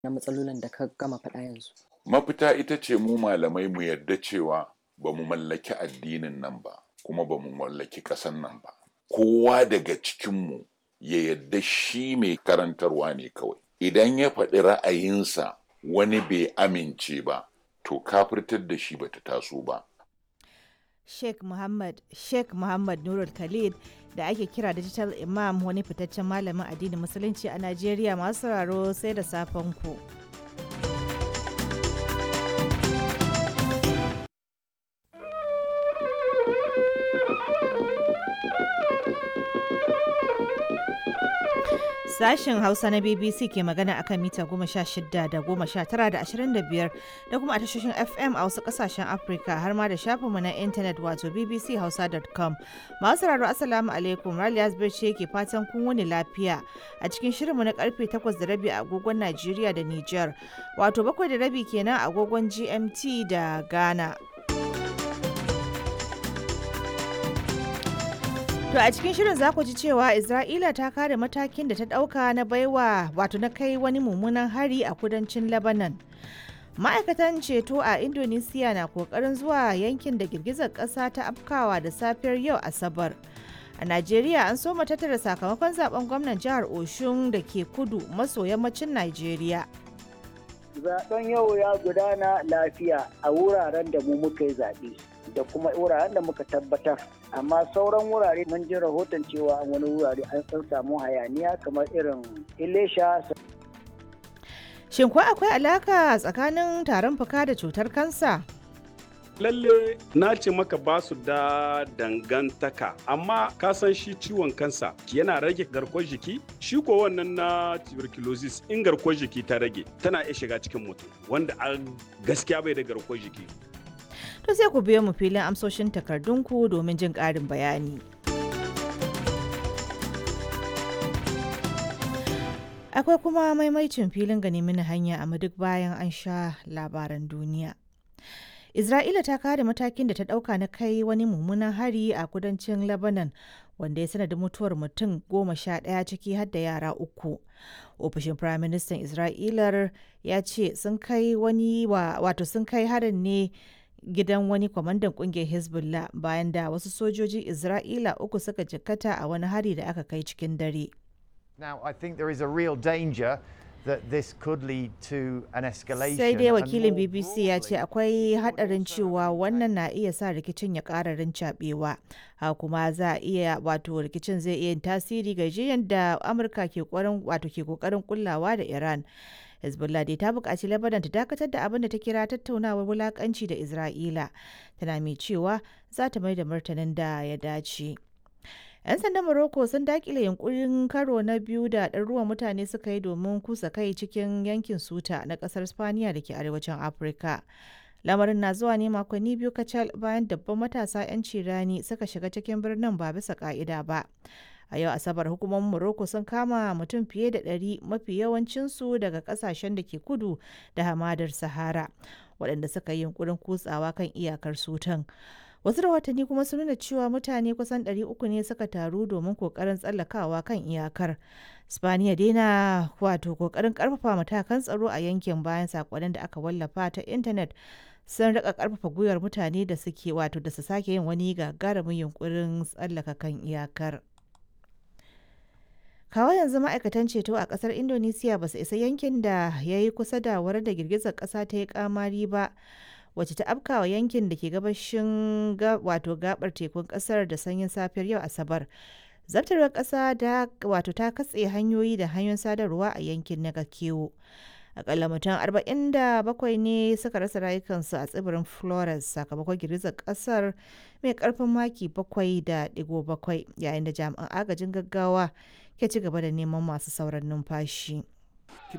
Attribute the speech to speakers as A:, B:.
A: na matsalolin da ka gama faɗa yanzu
B: mafita ita ce mu malamai mu yarda cewa ba mu mallaki addinin nan ba kuma ba mu mallaki ƙasan nan ba kowa daga cikinmu ya yarda shi mai karantarwa ne kawai idan ya faɗi ra'ayinsa wani bai amince ba to kafirtar da shi bata taso ba
C: Sheikh Muhammad Sheikh Muhammad Nurul Khalid da ake kira Digital Imam wani fitaccen malamin addinin musulunci a Najeriya masu sauraro sai da safen ku. Sashen Hausa na BBC ke magana akan mita goma sha shida da goma sha tara da ashirin da biyar da kuma a tashoshin FM a wasu kasashen Afirka har ma da shafinmu na intanet wato bbchausa.com. Masu sauraro Assalamu alaikum Raliya ce ke fatan kun wani lafiya a cikin shirinmu na karfe takwas da rabi a agogon Najeriya da Nijar wato bakwai da rabi kenan a agogon GMT da Ghana. To a cikin shirin za ku ji cewa Isra'ila ta kare matakin da ta ɗauka na baiwa wato na kai wani mummunan hari a kudancin Lebanon. Ma'aikatan ceto a Indonesia na kokarin zuwa yankin da girgizar ƙasa ta afkawa da safiyar yau Asabar. A Najeriya an soma tattara sakamakon zaben gwamnan jihar Oshun da ke kudu maso yammacin Najeriya.
D: Zaben yau ya gudana lafiya a wuraren da mu muka yi zaɓe. da kuma wuraren da muka tabbatar amma sauran wurare mun ji rahoton cewa wani wurare an san samu hayaniya kamar irin ilesha
C: shin ko akwai alaka tsakanin tarin fuka da cutar kansa
E: lalle na ce maka ba su da dangantaka amma ka san shi ciwon kansa yana rage garkuwar jiki shi ko wannan na tuberculosis in garkuwar jiki ta rage tana iya shiga cikin mutum wanda a gaskiya bai da garkuwar jiki
C: to sai ku biyo mu filin amsoshin takardunku domin jin ƙarin bayani. Akwai kuma maimaicin filin gani mini hanya a duk bayan an sha labaran duniya. Isra'ila ta kare matakin da ta ɗauka na kai wani mummunan hari a kudancin Lebanon wanda ya sanadin mutuwar mutum goma sha ɗaya ciki har da yara uku. Ofishin Firaministan Isra'ilar ya ce sun kai wani wato sun kai harin ne gidan wani kwamandan kungiyar hezbollah bayan da wasu sojojin isra'ila uku suka jikkata a wani hari da aka kai cikin dare
F: Now, I think there is a real danger that this could lead to an escalation.
C: sai dai
F: and
C: wakilin
F: more
C: bbc ya ce
F: broadly,
C: akwai hadarin cewa wannan na iya sa rikicin ya ƙara rincaɓewa ha kuma za a iya wato rikicin zai iya yin tasiri ga jiyan da amurka ke wato ke kokarin kullawa da iran hezbollah dai ta buƙaci lebanon ta dakatar da abin da ta kira tattaunawar wulaƙanci da isra'ila tana mai cewa za ta mai da martanin da ya dace 'yan sandan morocco sun dakile yunkurin karo na biyu da ɗaruruwan mutane suka yi domin kusa kai cikin yankin suta na ƙasar spaniya da ke arewacin afirka lamarin na zuwa ne makonni biyu kacal bayan dabban matasa 'yan cirani suka shiga cikin birnin ba bisa ka'ida ba a yau asabar hukumomin morocco sun kama mutum fiye da ɗari mafi yawancinsu daga ƙasashen da ke kudu da hamadar sahara waɗanda suka yi yunkurin kutsawa kan iyakar sutan wasu rahotanni kuma sun nuna cewa mutane kusan 300 ne suka taru domin kokarin tsallakawa kan iyakar spaniya dai na wato kokarin karfafa matakan tsaro a yankin bayan sakonnin da aka wallafa ta intanet sun rika karfafa gwiwar mutane da suke wato da su sake yin wani gagarumin yunkurin tsallaka kan iyakar kawo yanzu ma'aikatan ceto a kasar indonesiya ba su isa yankin da ya yi kusa da wurin da girgizar kasa ta yi kamari ba wacce ta afkawa yankin da ke gabashin wato gabar tekun kasar da sanyin safiyar yau asabar zabtarwar kasa da wato ta katse hanyoyi da hanyoyin sadarwa a yankin na kewo akalla mutum 47 ne suka rasa rayukansu a tsibirin flores sakamakon girgizar kasar mai karfin maki 7.7 yayin da jami'an agajin gaggawa ke ci gaba da neman masu sauran numfashi